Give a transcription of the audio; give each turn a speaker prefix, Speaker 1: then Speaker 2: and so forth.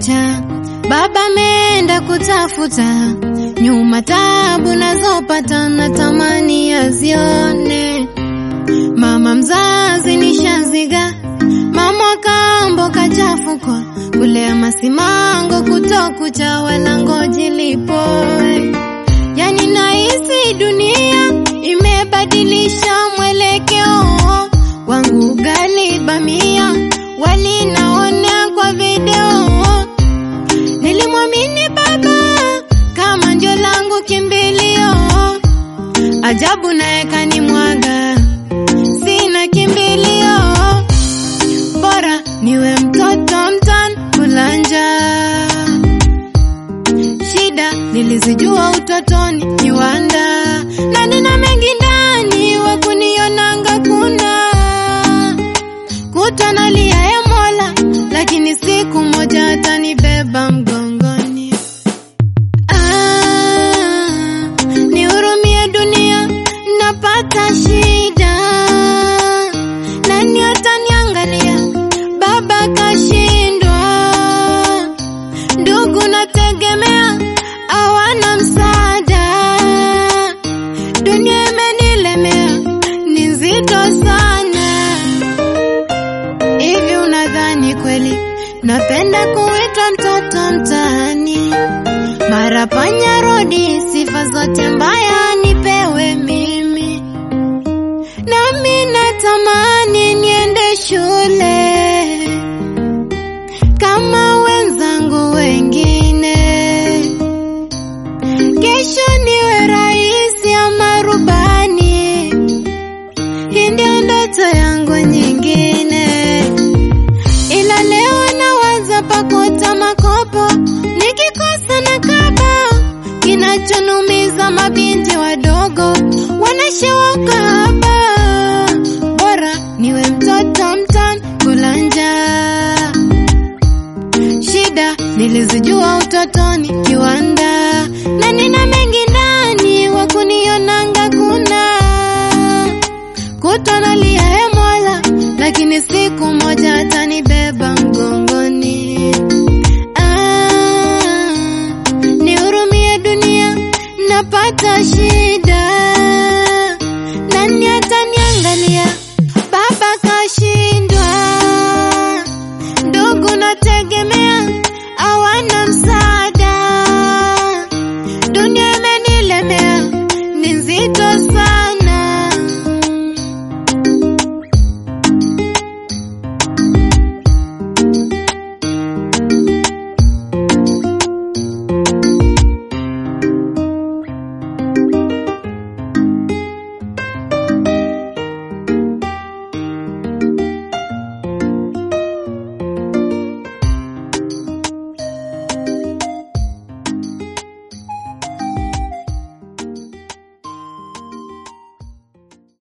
Speaker 1: kucha, baba ameenda kutafuta, nyuma tabu nazopata na tamani azione. Mama mzazi nishaziga, mama kambo kachafukwa, kulea masimango kutokucha, wala ngoji lipoe. Yani nahisi dunia imebadilisha mwelekeo wangu, ugali bamia wali naona kwa video. Nilimwamini baba kama ndio langu kimbilio, ajabu naye kanimwaga, sina kimbilio, bora niwe mtoto mtan kulanja. Shida nilizijua utotoni, kiwanda na nina mengi ndani, wa kunionanga kuna kutwa nalia ya Mola, lakini siku moja atanibeba mgongoni. Ah, nihurumie dunia, napata shida, nani ataniangalia? Baba kashindwa, ndugu nategemea, hawana msaada, dunia imenilemea, ni nzito sana. Hivi unadhani kweli napenda kuitwa mtoto mtaani? Mara panya rodi, sifa zote mbaya nipewe mimi, nami natamani niende shule kama wenzangu wengine, kesho niwe rais ama rubani. Hii ndio ndoto yangu nyingine, ila leo nawaza pakota makopo, nikikosa na kaba. Kinachonumiza mabinti wadogo wanashewa ukahaba, bora niwe mtoto mtan kulanja. Shida nilizijua utotoni, kiwanda na nina mengi ndani, wa kunionanga kuna kutwa nalia ya Mola, lakini siku moja atanibeba mgongo